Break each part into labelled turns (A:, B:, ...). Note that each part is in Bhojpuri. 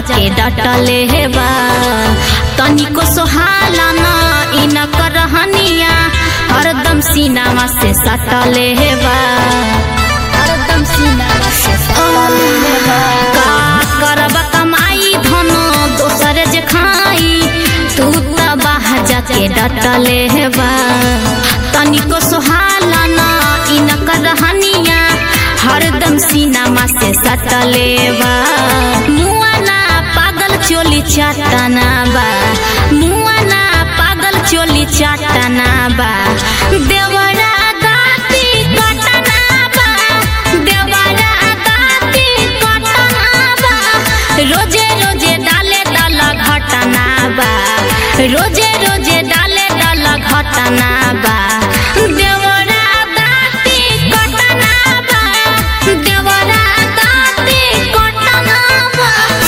A: जाके डटले हेबा तनिको सोहाला न इन करहनिया हरदम सीनामा से सटले हेबा हरदम सीनामा से सटले हेबा का करब कमाई धन दोसर जे खाई तू त बाह जाके डटले हेबा तनिको सोहाला न इन करहनिया हरदम सीनामा से सटले बा मुआना पागल चोली चाटना बा मुआना पागल चोली चाटना बा देवरा दाती कटना बा देवरा दाती कटना बा रोजे रोजे डाले दल घटना बा रोजे रोजे डाले दल घटना बा देवरा दाती कटना बा देवरा दाती कटना बा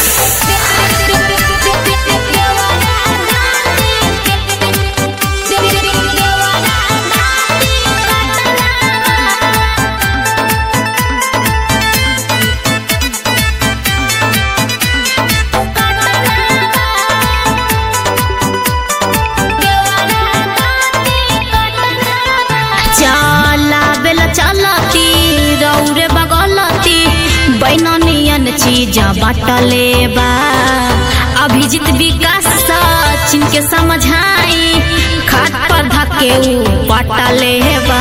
A: चला बेला चलती रौरे बगलती बैननियन चीज बाटले बा अभिजीत विकास सचिन के समझाई खाट पर धके ऊ पटले बा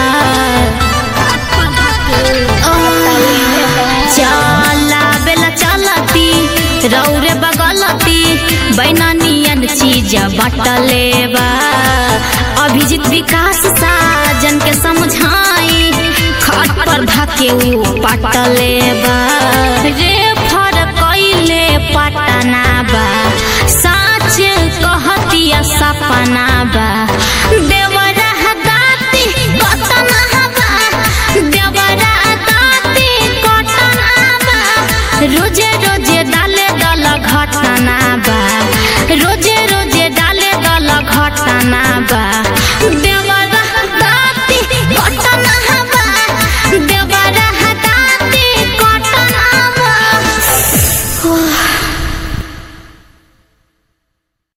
A: चला बेला चलती रौरे बगलती बैननियन चीज बाटले बा अभिजीत विकास साजन के समझाई खाट पर धके ऊ पटले बा रे फर कैले पटना बा साच कहतिया सपना बा